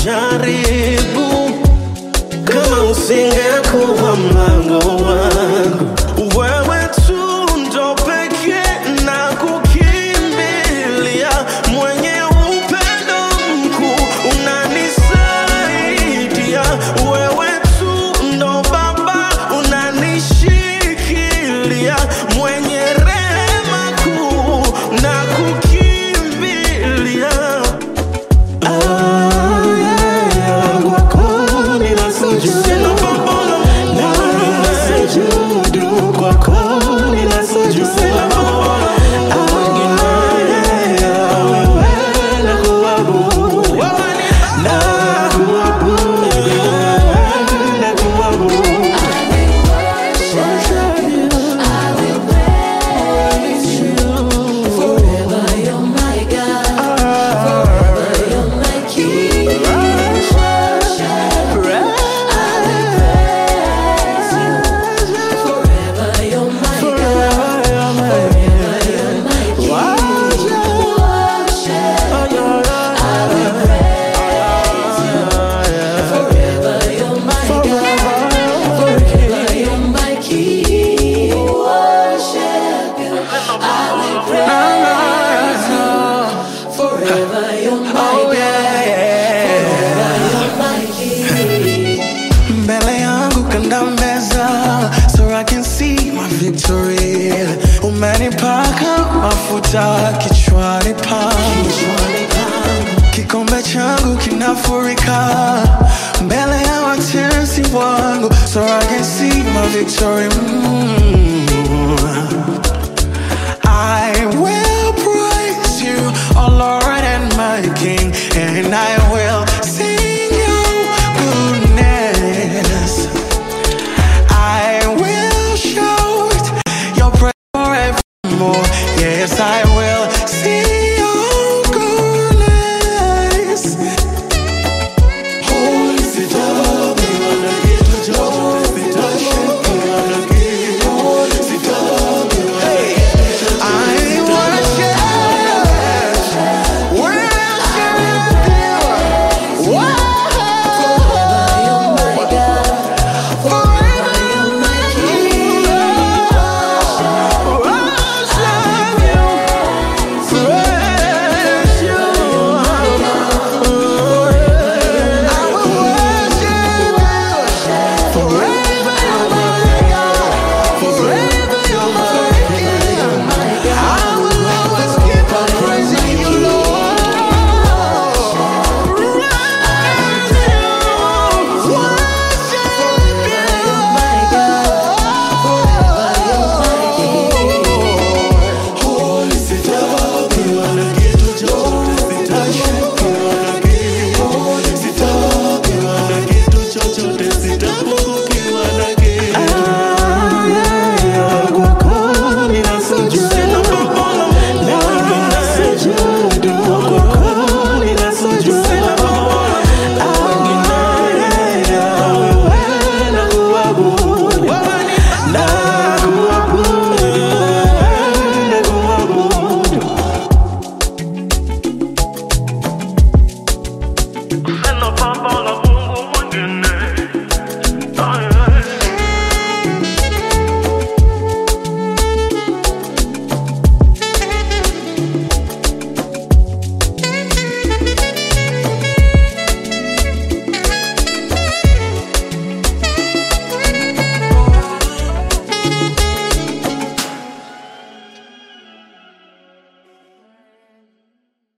jaribu kama usingekuwa mlango wangu wewe tu ndo pekee na kukimbilia mwenye upendo mkuu unanisaidia wewe tu ndo baba unanishikilia mwenye rehema kuu na kukimbilia mbele yangu kanda meza so I can see my victory umenipaka mafuta kichwani pangu kikombe changu kinafurika mbele ya watesi wangu so I can see my victory mm. I will praise you, oh Lord and my King, and I will